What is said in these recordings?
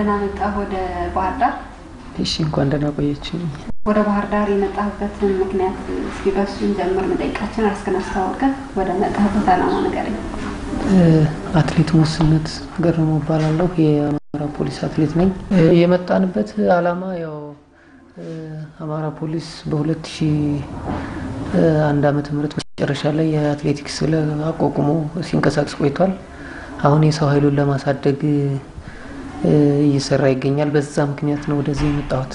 ደህና መጣህ ወደ ባህር ዳር። እሺ እንኳን ደህና ቆየችኝ። ወደ ባህር ዳር የመጣህበትን ምክንያት እስኪ በሱ እንጀምር። መጠይቃችን ራስህን አስተዋውቀህ ወደ መጣህበት ዓላማ ንገረኝ። አትሌት ሙስነት ገረመው እባላለሁ። የአማራ ፖሊስ አትሌት ነኝ። የመጣንበት ዓላማ ያው አማራ ፖሊስ በ2001 ዓመተ ምህረት መጨረሻ ላይ የአትሌቲክስ አቋቁሞ ሲንቀሳቀስ ቆይቷል። አሁን የሰው ኃይሉን ለማሳደግ እየሰራ ይገኛል። በዛ ምክንያት ነው ወደዚህ የመጣሁት።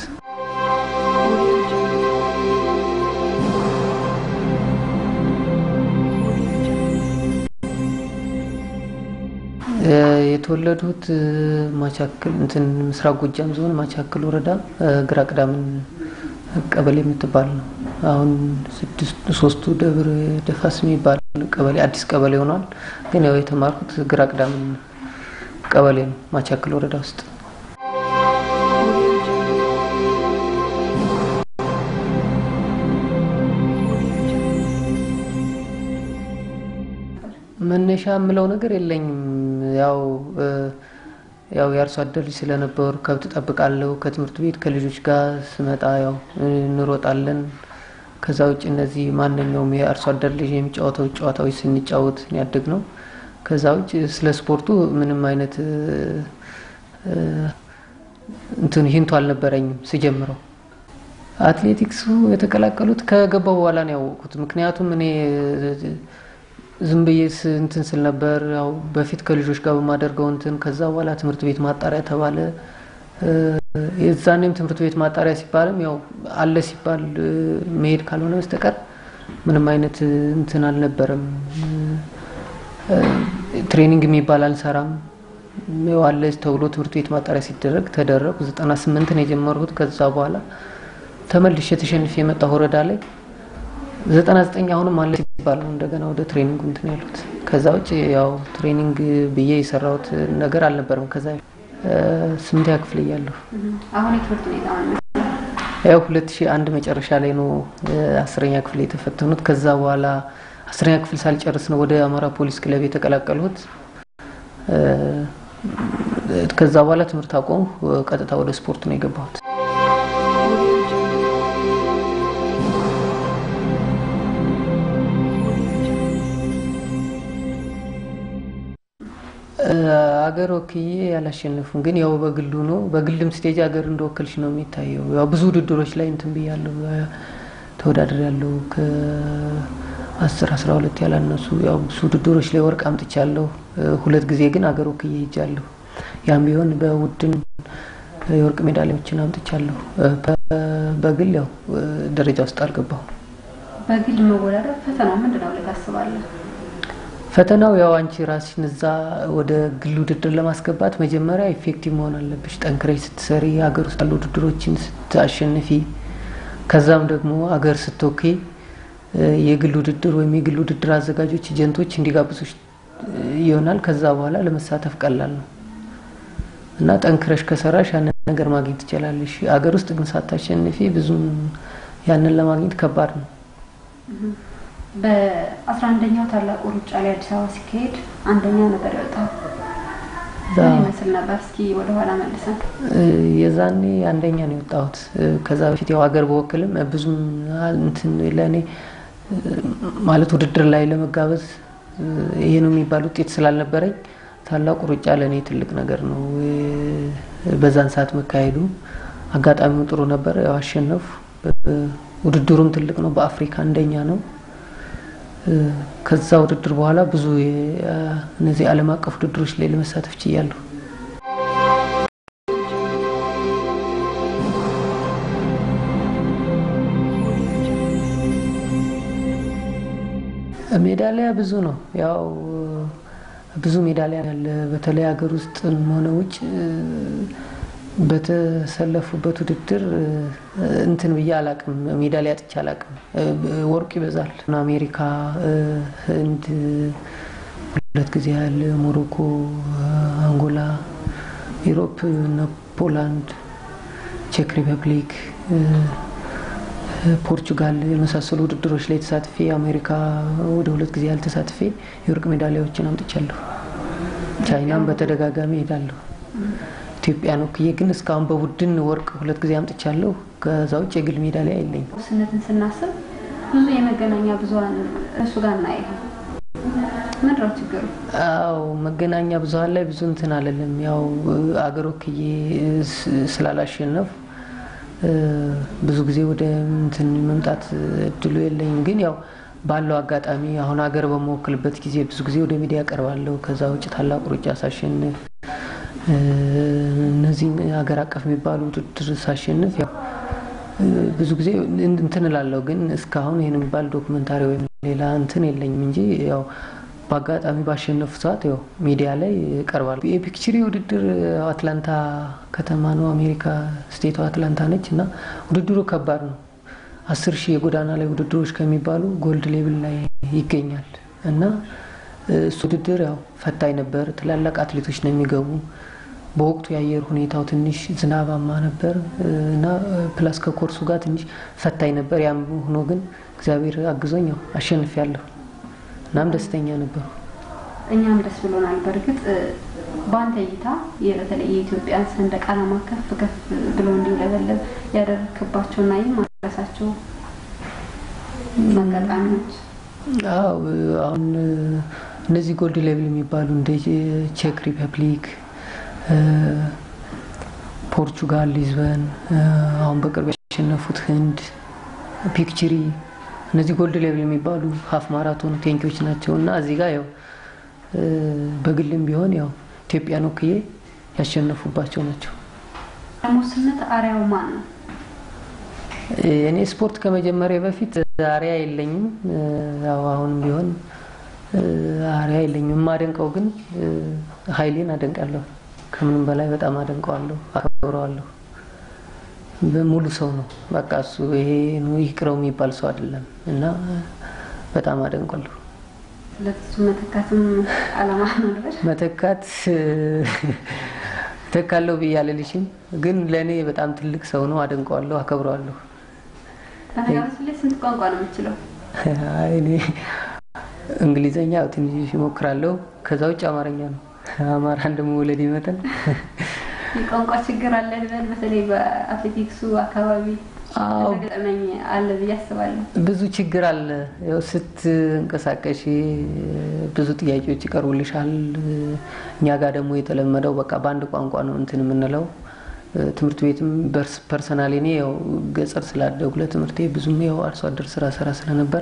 የተወለዱት ማቻክል እንትን ምስራቅ ጎጃም ዞን ማቻክል ወረዳ ግራ ቅዳምን ቀበሌ የምትባል ነው። አሁን ሶስቱ ደብረ ደፋስ የሚባል ቀበሌ አዲስ ቀበሌ ሆኗል። ግን ያው የተማርኩት ግራ ቅዳምን ቀበሌ ነው ማቻክል ወረዳ ውስጥ። መነሻ የምለው ነገር የለኝም። ያው ያው የአርሶ አደር ልጅ ስለነበሩ ከብት ጠብቃለሁ። ከትምህርት ቤት ከልጆች ጋር ስመጣ ያው እንሮጣለን። ከዛ ውጭ እነዚህ ማንኛውም የአርሶ አደር ልጅ የሚጫወተው ጨዋታዎች ስንጫወት ያደግ ነው። ከዛ ውጭ ስለ ስፖርቱ ምንም አይነት እንትን ሂንቱ አልነበረኝም ስጀምረው። አትሌቲክሱ የተቀላቀሉት ከገባው በኋላ ነው ያወቅኩት። ምክንያቱም እኔ ዝም ብዬ እንትን ስል ነበር ያው በፊት ከልጆች ጋር በማደርገው እንትን ከዛ በኋላ ትምህርት ቤት ማጣሪያ ተባለ። የዛኔም ትምህርት ቤት ማጣሪያ ሲባልም ያው አለ ሲባል መሄድ ካልሆነ በስተቀር ምንም አይነት እንትን አልነበረም። ትሬኒንግ የሚባል አልሰራም። ያው አለ ተብሎ ትምህርት ቤት ማጣሪያ ሲደረግ ተደረጉ። ዘጠና ስምንትን የጀመርኩት ከዛ በኋላ ተመልሼ ተሸንፌ የመጣሁ ወረዳ ላይ ዘጠና ዘጠኝ አሁንም አለ ሲባል ነው እንደገና ወደ ትሬኒንግ እንትን ያሉት። ከዛ ውጭ ያው ትሬኒንግ ብዬ የሰራሁት ነገር አልነበረም። ከዛ ስምንተኛ ክፍል እያለሁ አሁን የትምህርት ሁኔታ ያው ሁለት ሺህ አንድ መጨረሻ ላይ ነው አስረኛ ክፍል የተፈተኑት። ከዛ በኋላ አስረኛ ክፍል ሳልጨርስ ነው ወደ አማራ ፖሊስ ክለብ የተቀላቀልሁት። ከዛ በኋላ ትምህርት አቆሙ። ቀጥታ ወደ ስፖርት ነው የገባሁት። አገር ወክዬ ያላሸነፉም ግን ያው በግሉ ነው። በግልም ስቴጅ ሀገር እንደወከልሽ ነው የሚታየው። ያው ብዙ ውድድሮች ላይ እንትን ብያለሁ፣ ተወዳድር ያለው ከአስር አስራ ሁለት ያላነሱ ያው ብዙ ውድድሮች ላይ ወርቅ አምጥቻለሁ። ሁለት ጊዜ ግን አገር ወክዬ ሄጃለሁ። ያም ቢሆን በውድን የወርቅ ሜዳሊያዎችን አምጥቻለሁ። በግል ያው ደረጃ ውስጥ አልገባሁም። በግል መወዳደር ፈተናው ምንድን ነው ብለህ ታስባለህ? ፈተናው ያው አንቺ ራስሽን እዛ ወደ ግል ውድድር ለማስገባት መጀመሪያ ኢፌክቲቭ መሆን አለብሽ። ጠንክረሽ ስትሰሪ፣ ሀገር ውስጥ ያሉ ውድድሮችን ስታሸንፊ፣ ከዛም ደግሞ አገር ስትወክይ የግል ውድድር ወይም የግል ውድድር አዘጋጆች ኤጀንቶች እንዲጋብዙሽ ይሆናል። ከዛ በኋላ ለመሳተፍ ቀላል ነው እና ጠንክረሽ ከሰራሽ ያንን ነገር ማግኘት ትችላለሽ። አገር ውስጥ ግን ሳታሸንፊ ብዙም ያንን ለማግኘት ከባድ ነው። በአስራ አንደኛው ታላቁ ሩጫ ላይ አዲስ አበባ ሲካሄድ አንደኛ ነበር የወጣው። ምን ይመስል ነበር? እስኪ ወደኋላ መልሰን። የዛኔ አንደኛ ነው የወጣሁት። ከዛ በፊት ያው ሀገር በወክልም ብዙም እንትን ለእኔ ማለት ውድድር ላይ ለመጋበዝ ይሄ ነው የሚባል ውጤት ስላልነበረኝ ታላቁ ሩጫ ለእኔ ትልቅ ነገር ነው። በዛን ሰዓት መካሄዱ አጋጣሚው ጥሩ ነበር። ያው አሸነፉ። ውድድሩም ትልቅ ነው። በአፍሪካ አንደኛ ነው። ከዛ ውድድር በኋላ ብዙ እነዚህ ዓለም አቀፍ ውድድሮች ላይ ለመሳተፍ ችያለሁ። ሜዳሊያ ብዙ ነው። ያው ብዙ ሜዳሊያ ያለ በተለይ ሀገር ውስጥ ሆነ ውጭ በተሰለፉበት ውድድር እንትን ብዬ አላቅም። ሜዳሊያ አጥቼ አላቅም። ወርቅ ይበዛል። አሜሪካ፣ ህንድ ሁለት ጊዜ ያህል፣ ሞሮኮ፣ አንጎላ፣ ኢሮፕ፣ ፖላንድ፣ ቼክ ሪፐብሊክ፣ ፖርቹጋል የመሳሰሉ ውድድሮች ላይ ተሳትፌ አሜሪካ ወደ ሁለት ጊዜ ያህል ተሳትፌ የወርቅ ሜዳሊያዎችን አምጥቻለሁ። ቻይናም በተደጋጋሚ ሄዳለሁ። ኢትዮጵያን ወክዬ ግን እስካሁን በቡድን ወርቅ ሁለት ጊዜ አምጥቻለሁ። ከዛ ውጭ የግል ሜዳሊያ የለኝም። ውስንነትን ስናስብ ብዙ የመገናኛ ብዙኃን እሱ ጋር እናያለን። ምንድን ነው ችግሩ? አው መገናኛ ብዙኃን ላይ ብዙ እንትን አለለም። ያው አገር ወክዬ ስላላሸነፍ ብዙ ጊዜ ወደ እንትን መምጣት እድሉ የለኝም። ግን ያው ባለው አጋጣሚ አሁን ሀገር በመወክልበት ጊዜ ብዙ ጊዜ ወደ ሚዲያ ቀርባለሁ። ከዛ ውጭ ታላቁ ሩጫ ሳሸንፍ እነዚህ ሀገር አቀፍ የሚባሉ ውድድር ሳሸንፍ ያው ብዙ ጊዜ እንትን እላለሁ። ግን እስካሁን ይህን የሚባል ዶክመንታሪ ወይም ሌላ እንትን የለኝም እንጂ ያው በአጋጣሚ ባሸነፉ ሰዓት ያው ሚዲያ ላይ ቀርባለሁ። የፒክቸሪ ውድድር አትላንታ ከተማ ነው፣ አሜሪካ ስቴቷ አትላንታ ነች እና ውድድሩ ከባድ ነው። አስር ሺህ የጎዳና ላይ ውድድሮች ከሚባሉ ጎልድ ሌብል ላይ ይገኛል እና እሱ ውድድር ያው ፈታኝ ነበር። ትላላቅ አትሌቶች ነው የሚገቡ። በወቅቱ የአየር ሁኔታው ትንሽ ዝናባማ ነበር እና ፕላስ ከኮርሱ ጋር ትንሽ ፈታኝ ነበር። ያም ሆኖ ግን እግዚአብሔር አግዞኝ ያው አሸንፊያለሁ። እናም ደስተኛ ነበሩ። እኛም ደስ ብሎናል። በእርግጥ በአንተ እይታ በተለይ የኢትዮጵያን ሰንደቅ ዓላማ ከፍ ከፍ ብሎ እንዲውለበለብ ያደረክባቸውና የማረሳቸው አጋጣሚዎች? አዎ አሁን እነዚህ ጎልድ ሌቭል የሚባሉ እንደ ቼክ ሪፐብሊክ፣ ፖርቹጋል፣ ሊዝበን፣ አሁን በቅርብ ያሸነፉት ህንድ፣ ፒክቸሪ እነዚህ ጎልድ ሌቭል የሚባሉ ሀፍ ማራቶን ቴንኪዎች ናቸው እና እዚህ ጋር ያው በግልም ቢሆን ያው ኢትዮጵያን ወክዬ ያሸነፉባቸው ናቸው። ሙስነት አርያው ማን ነው? እኔ ስፖርት ከመጀመሪያ በፊት አርያ የለኝም። ያው አሁንም ቢሆን አርያ የለኝም። የማደንቀው ግን ኃይሌን አደንቃለሁ። ከምንም በላይ በጣም አደንቀዋለሁ፣ አከብረዋለሁ። ሙሉ ሰው ነው። በቃ እሱ ይሄ ይቅረው የሚባል ሰው አይደለም እና በጣም አደንቋለሁ። ለሱ መተካትም አላማ ነበር። መተካት ተካለው ብዬ አልልሽም፣ ግን ለእኔ በጣም ትልቅ ሰው ነው። አደንቀዋለሁ፣ አከብረዋለሁ። በነገራችን ላይ ስንት ቋንቋ ነው የምችለው? እኔ እንግሊዘኛ ያው ትንሽ ይሞክራለሁ። ከዛ ውጭ አማርኛ ነው። አማራ እንደመወለድ ይመጠን የቋንቋ ችግር አለ ልበል። በተለይ በአትሌቲክሱ አካባቢ ገጠመኝ አለ ብዬ አስባለሁ። ብዙ ችግር አለ። ያው ስትንቀሳቀሽ ብዙ ጥያቄዎች ይቀርቡልሻል። እኛ ጋር ደግሞ የተለመደው በቃ በአንድ ቋንቋ ነው እንትን የምንለው። ትምህርት ቤትም ፐርሰናሊ እኔ ያው ገጠር ስላደጉ ለትምህርቴ ብዙም ያው አርሶ አደር ስራ ስራ ስለነበር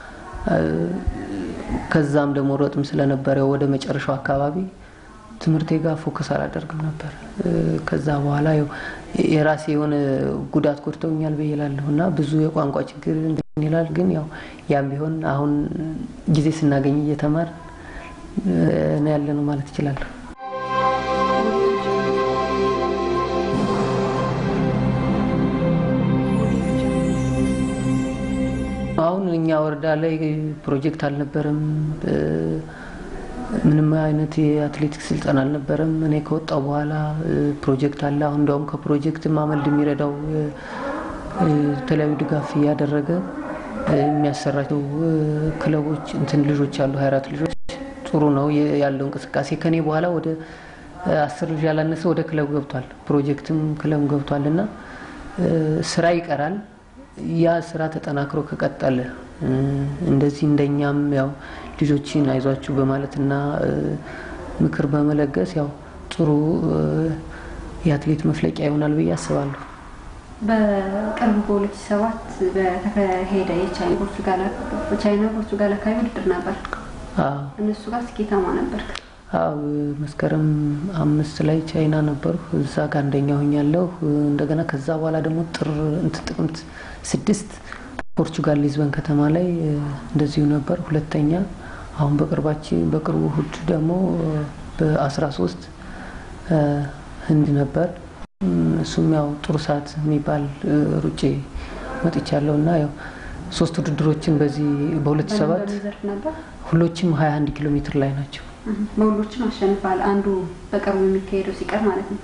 ከዛም ደግሞ ሮጥም ስለነበር ያው ወደ መጨረሻው አካባቢ ትምህርቴ ጋር ፎከስ አላደርግም ነበር። ከዛ በኋላ ያው የራሴ የሆነ ጉዳት ጎድተውኛል ብዬ እላለሁ እና ብዙ የቋንቋ ችግር እንትን ይላል። ግን ያው ያም ቢሆን አሁን ጊዜ ስናገኝ እየተማር ነው ያለ ነው ማለት እችላለሁ። አሁን እኛ ወረዳ ላይ ፕሮጀክት አልነበረም። ምንም አይነት የአትሌቲክስ ስልጠና አልነበረም። እኔ ከወጣው በኋላ ፕሮጀክት አለ። አሁን እንዲያውም ከፕሮጀክትም አመልድ የሚረዳው የተለያዩ ድጋፍ እያደረገ የሚያሰራቸው ክለቦች እንትን ልጆች አሉ፣ ሀያ አራት ልጆች ጥሩ ነው ያለው እንቅስቃሴ። ከኔ በኋላ ወደ አስር ልጅ ያላነሰ ወደ ክለብ ገብቷል፣ ፕሮጀክትም ክለብ ገብቷል እና ስራ ይቀራል። ያ ስራ ተጠናክሮ ከቀጠለ እንደዚህ እንደኛም ያው ልጆችን አይዟችሁ በማለትና ምክር በመለገስ ያው ጥሩ የአትሌት መፍለቂያ ይሆናል ብዬ አስባለሁ። በቅርቡ በሁለት ሺህ ሰባት በተካሄደ የቻይና ፖርቹጋል አካባቢ ውድድር ነበር። እነሱ ጋር ስኬታማ ነበር። አዎ መስከረም አምስት ላይ ቻይና ነበሩ። እዛ ጋር አንደኛ ሆኛለሁ። እንደገና ከዛ በኋላ ደግሞ ጥር እንትን ጥቅምት ስድስት ፖርቹጋል ሊዝበን ከተማ ላይ እንደዚሁ ነበር ሁለተኛ። አሁን በቅርባችን በቅርቡ እሑድ ደግሞ በአስራ ሶስት ህንድ ነበር። እሱም ያው ጥሩ ሰዓት የሚባል ሩጬ መጥቻለሁ እና ያው ሶስት ውድድሮችን በዚህ በሁለት ሰባት ሁሎችም ሀያ አንድ ኪሎ ሜትር ላይ ናቸው። በሁሎችም አሸንፋል። አንዱ በቅርቡ የሚካሄደው ሲቀር ማለት ነው።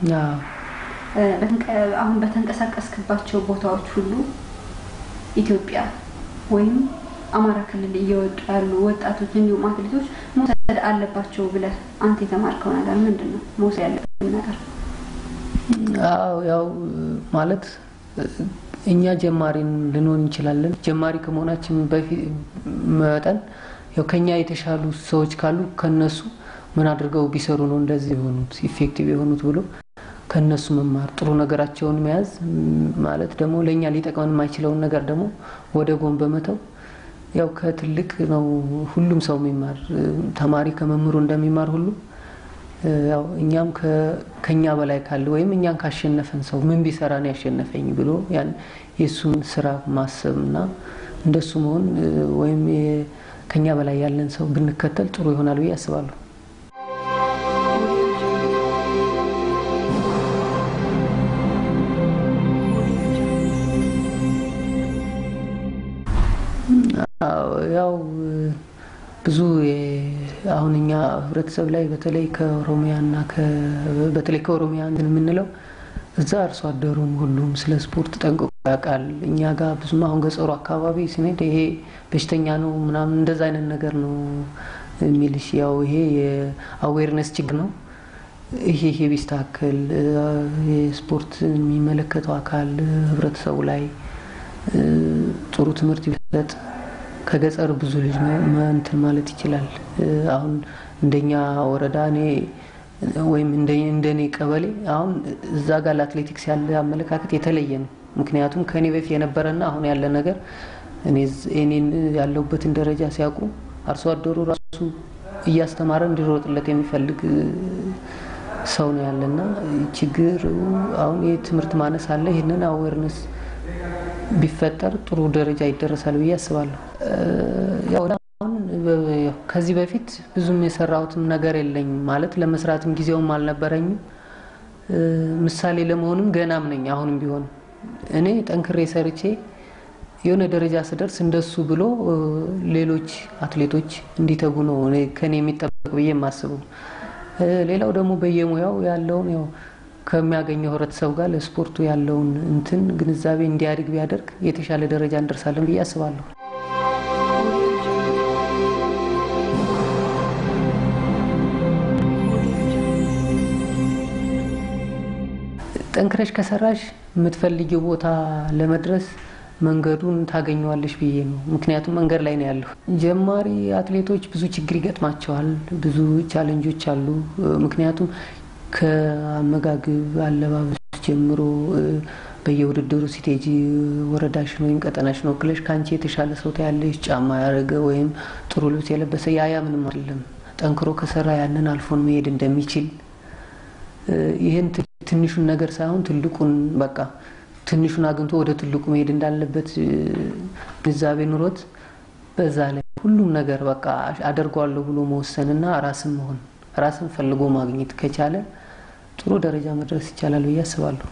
አሁን በተንቀሳቀስክባቸው ቦታዎች ሁሉ ኢትዮጵያ ወይም አማራ ክልል እየወጡ ያሉ ወጣቶች እንዲሁም አትሌቶች መውሰድ አለባቸው ብለህ አንተ የተማርከው ነገር ምንድን ነው? መውሰድ ያለብን ነገር አዎ ያው ማለት እኛ ጀማሪ ልንሆን እንችላለን። ጀማሪ ከመሆናችን በፊት መጠን ያው ከኛ የተሻሉ ሰዎች ካሉ ከነሱ ምን አድርገው ቢሰሩ ነው እንደዚህ የሆኑት ኢፌክቲቭ የሆኑት ብሎ ከነሱ መማር ጥሩ ነገራቸውን መያዝ ማለት ደግሞ ለእኛ ሊጠቅመን የማይችለውን ነገር ደግሞ ወደ ጎን በመተው ያው ከትልቅ ነው ሁሉም ሰው የሚማር ተማሪ ከመምህሩ እንደሚማር ሁሉ ያው እኛም ከኛ በላይ ካለ ወይም እኛን ካሸነፈን ሰው ምን ቢሰራ ነው ያሸነፈኝ ብሎ ያን የእሱን ስራ ማሰብ እና እንደሱ መሆን ወይም ከኛ በላይ ያለን ሰው ብንከተል ጥሩ ይሆናል ብዬ አስባለሁ። ያው ብዙ አሁን እኛ ህብረተሰብ ላይ በተለይ ከኦሮሚያና በተለይ ከኦሮሚያ እንትን የምንለው እዛ አርሶ አደሩም ሁሉም ስለ ስፖርት ጠንቅቆ ያውቃል። እኛ ጋር ብዙም አሁን ገጠሩ አካባቢ ስንሄድ ይሄ በሽተኛ ነው ምናምን እንደዛ አይነት ነገር ነው የሚልሽ። ያው ይሄ የአዌርነስ ችግር ነው። ይሄ ይሄ ቢስተካከል የስፖርት የሚመለከተው አካል ህብረተሰቡ ላይ ጥሩ ትምህርት ቢሰጥ ከገጠር ብዙ ልጅ እንትን ማለት ይችላል። አሁን እንደኛ ወረዳ እኔ ወይም እንደኔ ቀበሌ አሁን እዛ ጋር ለአትሌቲክስ ያለ አመለካከት የተለየ ነው። ምክንያቱም ከእኔ በፊት የነበረና አሁን ያለ ነገር እኔን ያለሁበትን ደረጃ ሲያውቁ አርሶ አደሩ ራሱ እያስተማረ እንዲሮጥለት የሚፈልግ ሰው ነው ያለና ችግር አሁን የትምህርት ማነስ አለ። ይህንን አዌርነስ ቢፈጠር ጥሩ ደረጃ ይደረሳል ብዬ አስባለሁ። ያው አሁን ከዚህ በፊት ብዙም የሰራሁትም ነገር የለኝም ማለት ለመስራትም ጊዜውም አልነበረኝም። ምሳሌ ለመሆንም ገናም ነኝ። አሁንም ቢሆን እኔ ጠንክሬ ሰርቼ የሆነ ደረጃ ስደርስ እንደሱ ብሎ ሌሎች አትሌቶች እንዲተጉ ነው ከኔ የሚጠበቅ ብዬ የማስበው። ሌላው ደግሞ በየሙያው ያለውን ያው ከሚያገኘው ህብረተሰብ ጋር ለስፖርቱ ያለውን እንትን ግንዛቤ እንዲያድግ ቢያደርግ የተሻለ ደረጃ እንደርሳለን ብዬ አስባለሁ። ጠንክረሽ ከሰራሽ የምትፈልጊው ቦታ ለመድረስ መንገዱን ታገኘዋለሽ ብዬ ነው። ምክንያቱም መንገድ ላይ ነው ያለሁ። ጀማሪ አትሌቶች ብዙ ችግር ይገጥማቸዋል። ብዙ ቻለንጆች አሉ። ምክንያቱም ከአመጋግብ አለባበስ ጀምሮ በየውድድሩ ሲቴጂ ወረዳሽን ወይም ቀጠናሽን ወክለሽ ከአንቺ የተሻለ ሰው ታያለሽ። ጫማ ያደረገ ወይም ጥሩ ልብስ የለበሰ ያያ ምንም አይደለም። ጠንክሮ ከሰራ ያንን አልፎን መሄድ እንደሚችል ይህን ትንሹን ነገር ሳይሆን ትልቁን በቃ ትንሹን አግኝቶ ወደ ትልቁ መሄድ እንዳለበት ግንዛቤ ኑሮት በዛ ላይ ሁሉም ነገር በቃ አደርገዋለሁ ብሎ መወሰንና ራስን መሆን ራስን ፈልጎ ማግኘት ከቻለ ጥሩ ደረጃ መድረስ ይቻላል ብዬ አስባለሁ።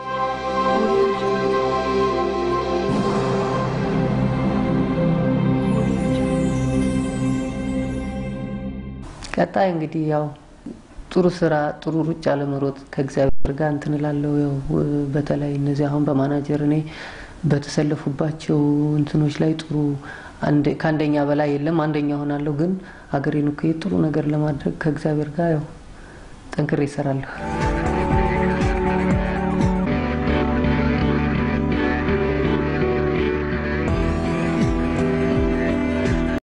ቀጣይ እንግዲህ ያው ጥሩ ስራ ጥሩ ሩጫ ለመሮጥ ከእግዚአብሔር ጋር እንትን እላለሁ። ያው በተለይ እነዚህ አሁን በማናጀር እኔ በተሰለፉባቸው እንትኖች ላይ ጥሩ ከአንደኛ በላይ የለም አንደኛ ሆናለሁ። ግን ሀገሬን እኮ ጥሩ ነገር ለማድረግ ከእግዚአብሔር ጋር ያው ጠንክሬ ይሰራለሁ።